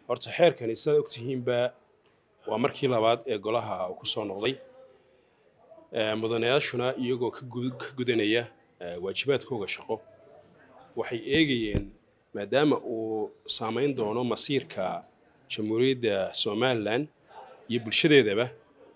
horta xeerkani sidaad ogtihiinba waa markii labaad ee golaha uu ku soo noqday mudanayaashuna iyagoo ka gudanaya waajibaadkooga shaqo waxay eegayeen maadaama uu saamayn doono masiirka jamhuuriyadda somalilan iyo bulshadeedaba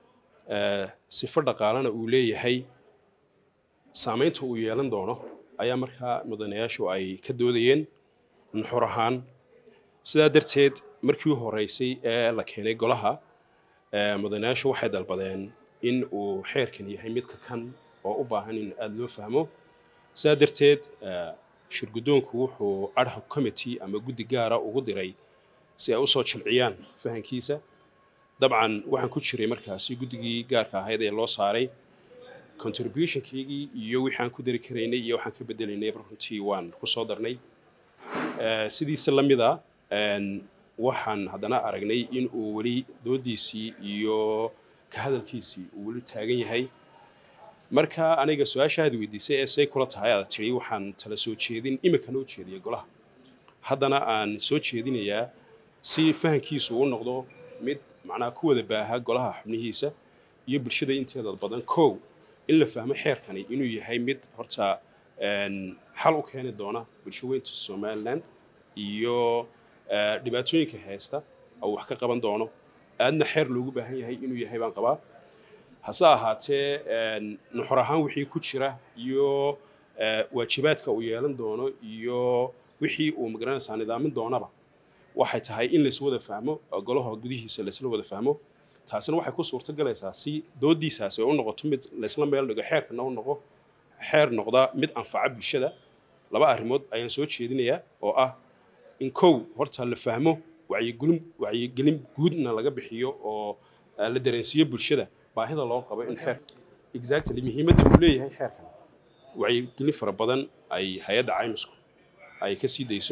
sifo dhaqaalena uu leeyahay saamaynta uu yeelan doono ayaa markaa mudanayaashu ay ka doodayeen nuxur ahaan sidaa darteed markii u horeysay ee la keenay golaha mudanayaashu waxay dalbadeen in uu xeerkan yahay midka kan oo u baahan in aada loo fahmo sidaa darteed shirguddoonku wuxuu adhoc committee ama guddi gaara ugu diray si ay usoo jilciyaan fahankiisa dabcan waxaan ku jiray markaasi guddigii gaarka ahayd ee loo saaray contributionkaygii iyo wixii aan ku dari karaynay iyo waxaan ka bedelaynay runtii waan kusoo darnay sidiisa la mid a waxaan haddana aragnay in uu weli doodiisii iyo ka hadalkiisii uu weli taagan yahay marka aniga su-aasha aad weydiisay ee say kula tahay aad tidhi waxaan tala soo jeedin iminkana u jeediyay golaha haddana aan soo jeedinayaa si fahankiisu u noqdo mid macnaha ku wada baaha golaha xubnihiisa iyo bulshada inteeda badan kow in la fahmo xeerkani inuu yahay mid horta xal u keeni doona bulsho weynta somalilan iyo dhibaatooyinka haysta oo wax ka qaban doono aadna xeer loogu baahan yahay inuu yahay baan qabaa hase ahaatee nuxur ahaan wixii ku jira iyo waajibaadka uu yeelan doono iyo wixii uu magaranaysaa nidaamin doonaba waxay tahay in lays wada fahmo golaha gudihiisa laysla wada fahmo taasina waxay ku suurto galaysaa si doodiisaasi ay u noqoto mid laysla meel dhigo xeerkana u noqo xeer noqda mid anfaca bulshada laba arrimood ayaan soo jeedinayaa oo ah in kow horta la fahmo wacyigelin wacyigelin guudna laga bixiyo oo la dareensiiyo bulshada baahida loo qabo in xeer exactly muhiimadda uu leeyahay xeerkan wacyigelin fara badan ay hay-adda caymisku ay ka sii dayso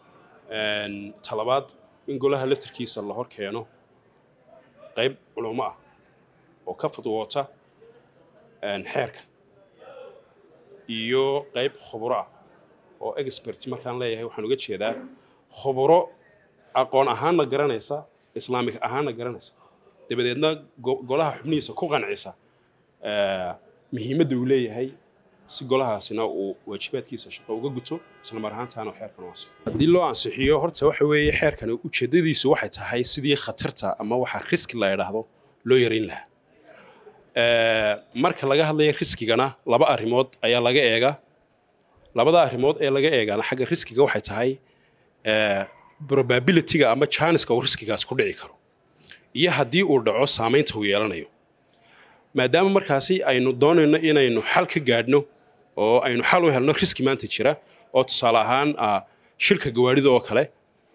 talabaad in golaha laftarkiisa la hor keeno qayb culummo ah oo ka fudwoota xeerkan iyo qayb khuburo ah oo expert markaan leeyahay waxaan uga jeedaa khuburo aqoon ahaanna garanaysa islaamik ahaanna garanaysa dabadeedna golaha xubnihiisa ku qancisa muhiimadda uu leeyahay si golahaasina uu waajibaadkiisa shaqo uga guto isla mar ahaantaana xeerkan u ansixiyo haddii loo ansixiyo horta waxa weeye xeerkan ujeeddadiisu waxay tahay sidii khatarta ama waxa riski la idhaahdo loo yarayn lahaa marka laga hadlayo riskigana laba arrimood ayaa laga eegaa labada arrimood ee laga eegaana xagga riskiga waxay tahay probabilityga ama janiska uu riskigaas ku dhici karo iyo haddii uu dhaco saamaynta uu yeelanayo maadaama markaasi aynu doonayno inaynu xal ka gaadhno oo aynu xal u helno riski maanta jira oo tusaale ahaan shirka gawaarida oo kale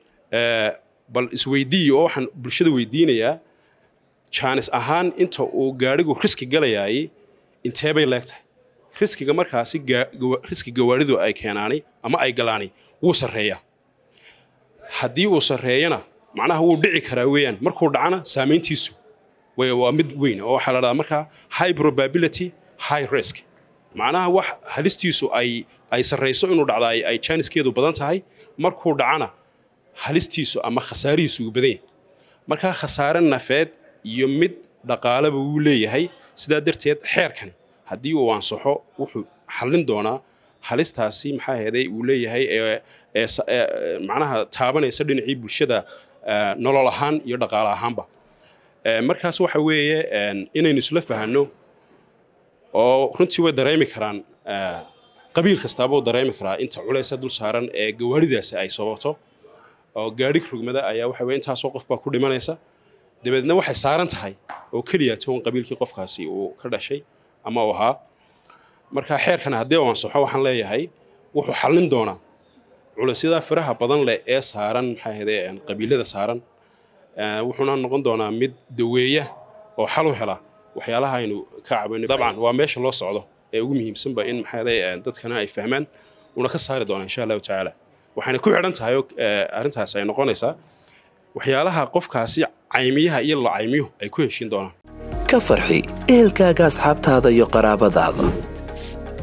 bal isweydiiyo oo waxaan bulshada weydiinayaa jaanis ahaan inta uu gaadhigu riski galayaayey intee bay leegtahay riskiga markaasi riski gawaaridu ay keenaanay ama ay galaanay wuu sarreeyaa haddii uu sarreeyana macnaha wuu dhici karaa weeyaan markuu dhacana saamayntiisu waa mid weyn oo waxaa la dhahdaa markaa high probability high risk macnaha wax halistiisu ay ay sarreyso inuu dhacda ay jaaniskeedu badan tahay markuu dhacana halistiisu ama khasaarihiisu uu badan yahay markaa khasaare nafeed iyo mid dhaqaaleba wuu leeyahay sidaa darteed xeerkani haddii uu ansaxo wuxuu xallin doonaa halistaasi maxaa heeday uu leeyahay macnaha taabanaysa dhinacii bulshada nolol ahaan iyo dhaqaale ahaanba markaas waxa weeye inaynu isla fahanno oo runtii way dareemi karaan qabiil kastaaba uu dareemi karaa inta culaysa dul saaran ee gawaaridaasi ay sababto oo gaadhi rugmada ayaa waxa weye intaasoo qof baa ku dhimanaysa dabeedna waxay saaran tahay oo keliya toban qabiilkii qofkaasi uu ka dhashay ama uu ahaa marka xeerkan haddii uu ansaxo waxaan leeyahay wuxuu xallin doonaa culaysyada firaha badan leh ee saaran maxaa ahayde qabiilada saaran wuxuuna noqon doonaa mid daweeya oo xal u hela waxyaalaha aynu ka cabayno dabcan waa meesha loo socdo ee ugu muhiimsanba in maxaa dadkana ay fahmaan una ka saari doonaa insha allahu tacaala waxayna ku xidhan tahay arrintaas ay noqonaysaa waxyaalaha qofkaasi caymiyaha iyo la caymiyuhu ay ku heshiin doonaan ka farxi ehelkaaga asxaabtaada iyo qaraabadaada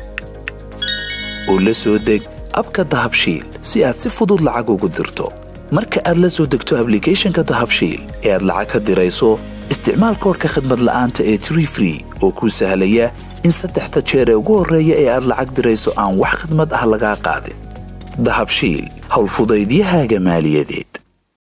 u la soo deg abka dahabshiil si aad si fudud lacag ugu dirto marka aad la soo degto ablicathonka dahabshiil ee aad lacag ka dirayso isticmaal koorka khadmad la'aanta ee tree free oo kuu sahlaya in saddexda jeer ee ugu horreeya ee aad lacag dirayso aan wax khidmad ah lagaa qaadin dahabshiil howlfudaydiyahaaga maaliyadeed